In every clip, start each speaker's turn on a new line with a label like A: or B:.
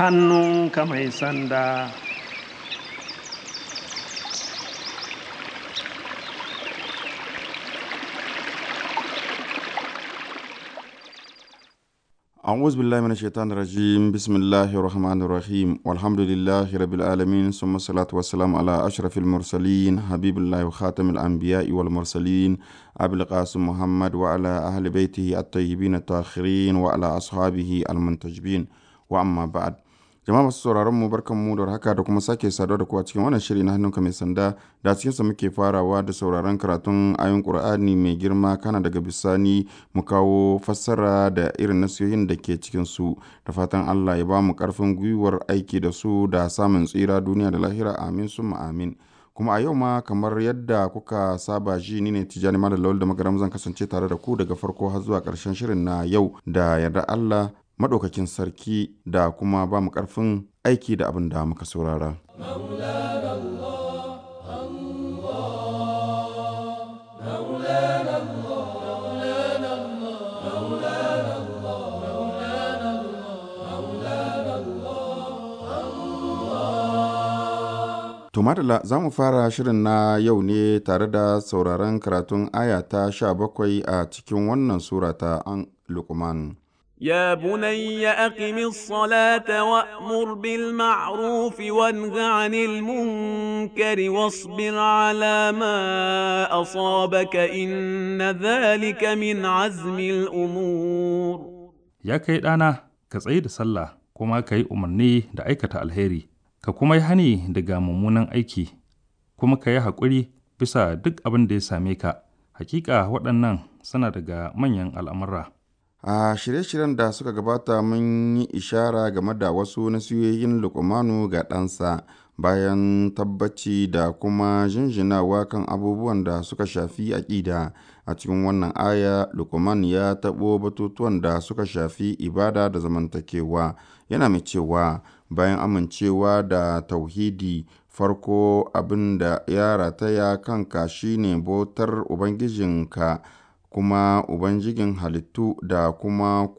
A: hannunka mai sanda
B: أعوذ بالله من الشيطان الرجيم بسم الله الرحمن الرحيم والحمد لله رب العالمين ثم الصلاة والسلام على أشرف المرسلين حبيب الله وخاتم الأنبياء والمرسلين أبي القاسم محمد وعلى أهل بيته الطيبين الطاهرين وعلى أصحابه المنتجبين وأما بعد jama'a masu sauraron mu barkan mu da haka da kuma sake saduwa da ku a cikin wannan shiri na hannunka mai sanda da cikin sa muke farawa da sauraron karatun ayon qur'ani mai girma kana daga bisani mu kawo fassara da irin nasiyoyin da ke cikin su da fatan Allah ya ba mu karfin gwiwar aiki da su da samun tsira duniya da lahira amin summa amin kuma a yau ma kamar yadda kuka saba ji ni ne tijani malam lawal da magaram zan kasance tare da ku daga farko har zuwa karshen shirin na yau da yarda Allah maɗaukakin sarki da kuma ba mu ƙarfin aiki da abin da muka saurara. To madala za mu fara shirin na yau ne tare da sauraron karatun aya ta sha bakwai a cikin wannan sura ta an Luqman.
C: يا بني أقم الصلاة وأمر بالمعروف وانه عن المنكر واصبر على ما أصابك إن ذلك من عزم الأمور
D: Ya kai ɗana, ka tsaye da sallah kuma ka yi umarni da aikata alheri, ka kuma yi hani daga mummunan aiki, kuma ka yi haƙuri bisa duk abin da ya same ka. Hakika waɗannan suna daga manyan al'amura.
B: A shirye-shiryen da suka gabata mun yi ishara game da wasu nasiyoyin lukumanu ga ɗansa bayan tabbaci da kuma jinjinawa kan abubuwan da suka shafi aƙida. A cikin wannan aya, Lukuman ya taɓo batutuwan da suka shafi ibada da zamantakewa. Yana mai cewa bayan amincewa da tauhidi farko abin da ya rataya kanka shine bautar Ubangijinka. kuma Ubangijin halittu da kuma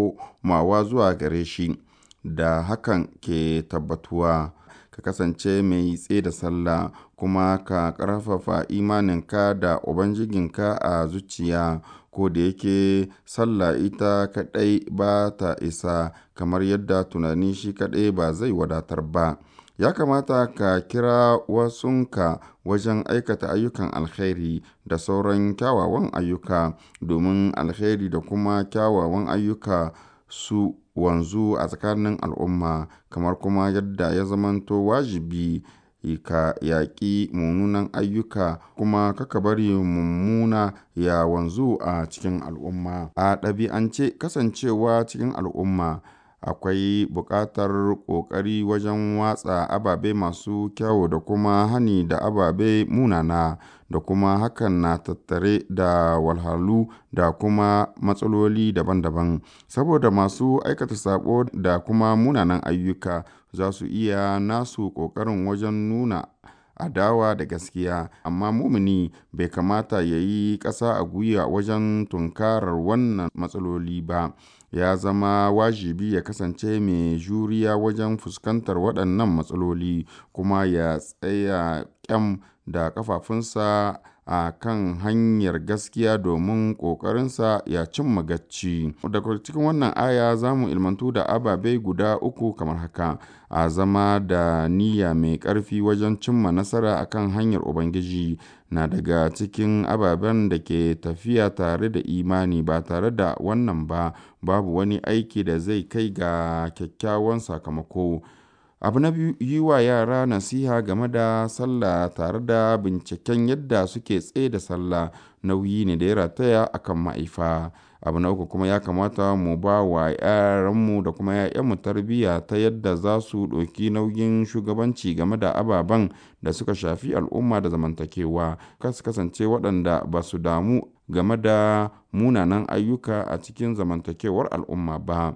B: komawa zuwa gare shi, da hakan ke tabbatuwa, ka kasance mai tse da sallah kuma ka ƙarfafa imaninka da Ubangijinka a zuciya, ko da yake sallah ita kaɗai ba ta isa, kamar yadda tunani shi kaɗai ba zai wadatar ba. ya kamata ka kira wasunka wajen aikata ayyukan alkhairi da sauran kyawawan ayyuka domin alkhairi da kuma kyawawan ayyuka su wanzu a tsakanin al'umma kamar kuma yadda ya zamanto wajibi ka yaƙi mummunan ayyuka kuma kaka bari mummuna ya wanzu a cikin al'umma a ɗabi'ance kasancewa cikin al'umma akwai buƙatar ƙoƙari wajen watsa ababe masu kyau da kuma hani da ababe munana da kuma hakan na tattare da walhalu da kuma matsaloli daban-daban saboda masu aikata sabo da kuma munanan ayyuka za su iya nasu ƙoƙarin wajen nuna adawa da gaskiya amma mumini bai kamata ya yi ƙasa a gwiwa wajen tunkarar wannan matsaloli ba ya zama wajibi ya kasance mai juriya wajen fuskantar waɗannan matsaloli kuma ya tsaya kyam da kafafunsa a kan hanyar gaskiya domin ƙoƙarinsa ya cimma gacci. Daga cikin wannan aya za mu ilmantu da ababe guda uku kamar haka, a zama da niyya mai ƙarfi wajen cimma nasara akan hanyar Ubangiji na daga cikin ababen da ke tafiya tare da imani ba tare da wannan ba, babu wani aiki da zai kai ga kyakkyawan sakamako. Abu na biyu yi wa yara nasiha game da sallah tare da binciken yadda suke tsaye da sallah nauyi ne da ya rataya akan ma'aifa. Abu na uku kuma ya kamata mu ba wa yaranmu da kuma ‘ya'yanmu tarbiyya ta yadda za su ɗauki nauyin shugabanci game da ababen da suka shafi al'umma da zamantakewa, kas kasance waɗanda ba su damu game da munanan ayyuka a cikin zamantakewar al'umma ba.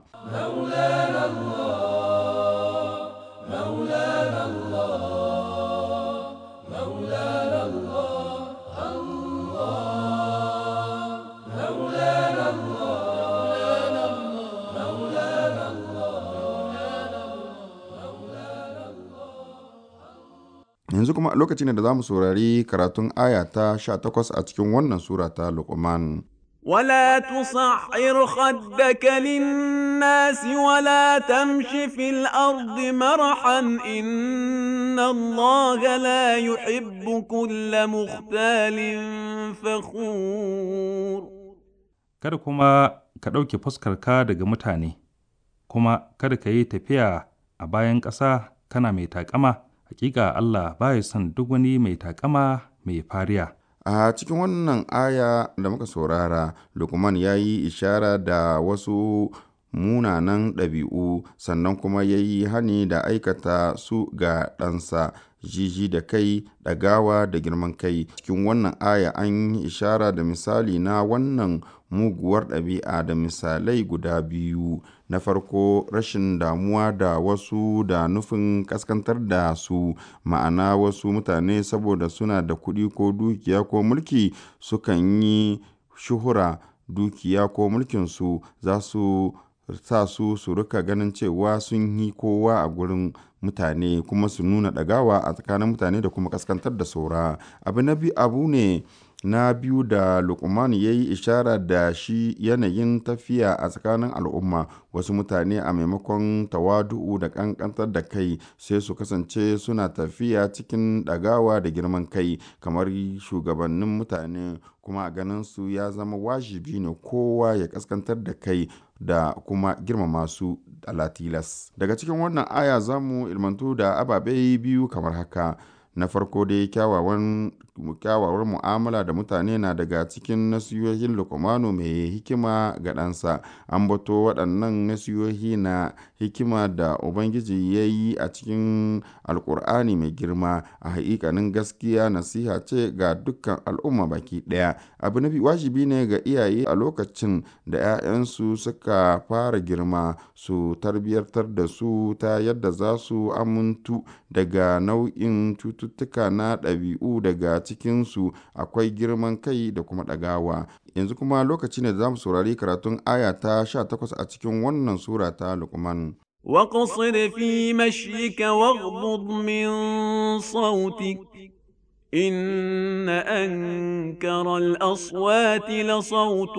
B: yanzu kuma lokaci ne da za mu saurari karatun aya ta 18 a cikin wannan sura ta luqman
C: ولا تصعر خدك للناس ولا تمش في الأرض مرحا إن الله لا يحب كل مختال فخور
D: kada kuma ka ɗauke fuskarka daga mutane, kuma kada ka yi tafiya a bayan ƙasa kana mai taƙama, hakika Allah baya son duk wani mai taƙama mai fariya.
B: a cikin wannan aya da muka saurara lukman ya yi ishara da wasu munanan ɗabi'u sannan kuma ya yi hani da aikata su ga ɗansa jiji da kai ɗagawa da girman kai cikin wannan aya an yi ishara da misali na wannan muguwar ɗabi'a da misalai guda biyu na farko rashin damuwa da wasu da nufin kaskantar da su ma'ana wasu mutane saboda suna da kuɗi ko dukiya ko mulki sukan yi shuhura dukiya ko mulkinsu za su sa su su rika ganin cewa sun yi kowa a gurin mutane kuma su nuna ɗagawa a tsakanin mutane da kuma kaskantar da saura abu na biyu abu ne na biyu da lukman ya yi ishara da shi yanayin tafiya a tsakanin al'umma wasu mutane a maimakon tawadu'u da kankantar da kai sai su kasance suna tafiya cikin ɗagawa da girman kai kamar shugabannin mutane kuma a ganin su ya zama wajibi ne kowa ya kaskantar da kai da kuma girmama su alatilas daga cikin wannan aya za mu ilmantu da ababe biyu kamar haka na farko dai kyawawan kyawawar mu'amala da mutane na daga cikin nasiyohin lukumanu mai hikima ga ɗansa an bato waɗannan nasiyohi na hikima da ubangiji ya yi a cikin alkur'ani mai girma a haƙiƙanin gaskiya nasiha ce ga dukkan al'umma baki ɗaya abu na wajibi ne ga iyaye a lokacin da 'ya'yansu suka fara girma su tarbiyyantar da su ta yadda za su amintu daga nau'in cututtuka na ɗabi'u daga cikinsu akwai girman kai da kuma ɗagawa yanzu kuma lokaci ne da za mu saurari karatun aya ta 18 a cikin wannan sura ta lukman
C: واقصد في مشيك واغضض من صوتك إن أنكر الأصوات لصوت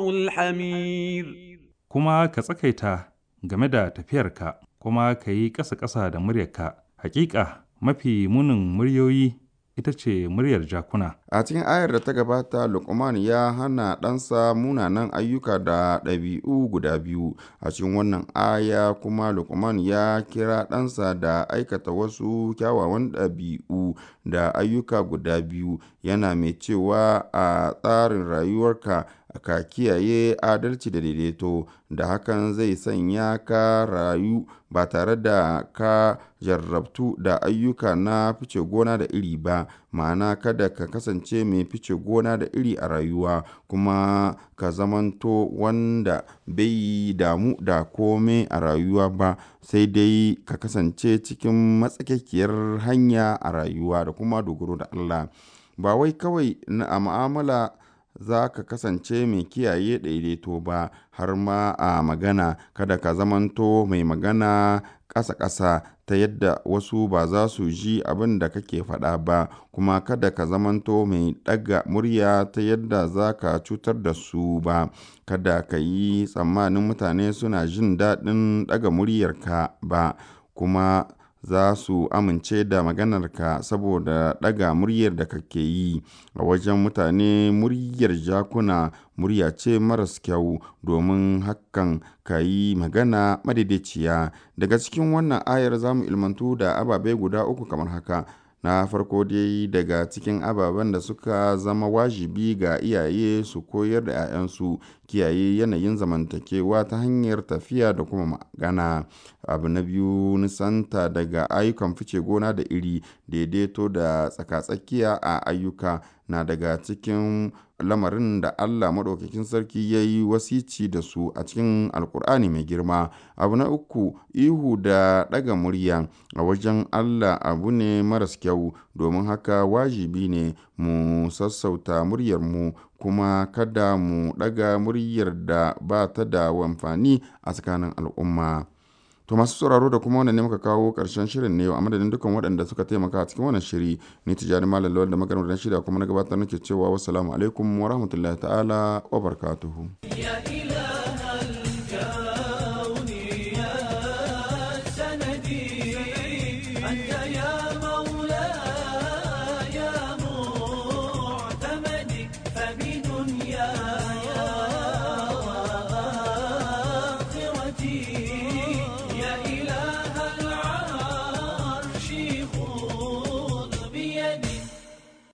C: الحمير
D: Kuma ka tsakaita game da tafiyarka, kuma ka yi ƙasa-ƙasa da muryarka, hakika mafi munin muryoyi ita ce muryar jakuna.
B: a cikin ayar da ta gabata lukman ya hana ɗansa munanan ayyuka da ɗabi'u guda biyu a cikin wannan aya kuma lukman ya kira ɗansa da aikata wasu kyawawan ɗabi'u da ayyuka guda biyu yana mai cewa a tsarin rayuwarka ka kiyaye adalci da daidaito da hakan zai sanya ka rayu ba tare da ka jarrabtu da ayyuka na fice gona da iri ba ma'ana kada ka kasance mai fice gona da iri a rayuwa kuma ka zamanto wanda bai damu da kome a rayuwa ba sai dai ka kasance cikin matsakaikiyar hanya a rayuwa da kuma dogaro da Allah ba wai kawai na a mu'amala za ka kasance mai kiyaye daidaito ba har ma a magana kada ka zamanto mai magana ƙasa-ƙasa ta yadda wasu ba za su ji abin da kake faɗa ba kuma kada ka zamanto mai ɗaga murya ta yadda za ka cutar da su ba kada ka yi tsammanin mutane suna jin daɗin ɗaga muryarka ba kuma za su amince da maganarka saboda ɗaga muryar da kake yi a wajen mutane muryar jakuna murya ce maras kyau domin hakan ka yi magana madaidaiciya daga cikin wannan ayar za mu ilmantu da ababe guda uku kamar haka na farko dai daga cikin ababen da suka zama wajibi ga iyaye su koyar da 'ya'yansu kiyaye yanayin zamantakewa ta hanyar tafiya da kuma magana abu na biyu nisanta daga ayyukan fice gona da iri daidaito da tsaka-tsakiya a ayyuka na daga cikin lamarin da Allah maɗaukakin sarki ya yi wasici da su a cikin alkur'ani mai girma abu na uku ihu da ɗaga murya a wajen Allah abu ne maras kyau domin haka wajibi ne mu sassauta muryarmu kuma kada mu ɗaga muryar da ba ta da amfani a tsakanin al'umma To masu sauraro da kuma wannan ne muka kawo ƙarshen shirin ne a madadin dukkan waɗanda suka taimaka a cikin wannan shiri ni tijani malam lawal da maganar da shirya kuma na gabatar nake cewa wassalamu alaikum wa rahmatullahi ta'ala wa barakatuhu.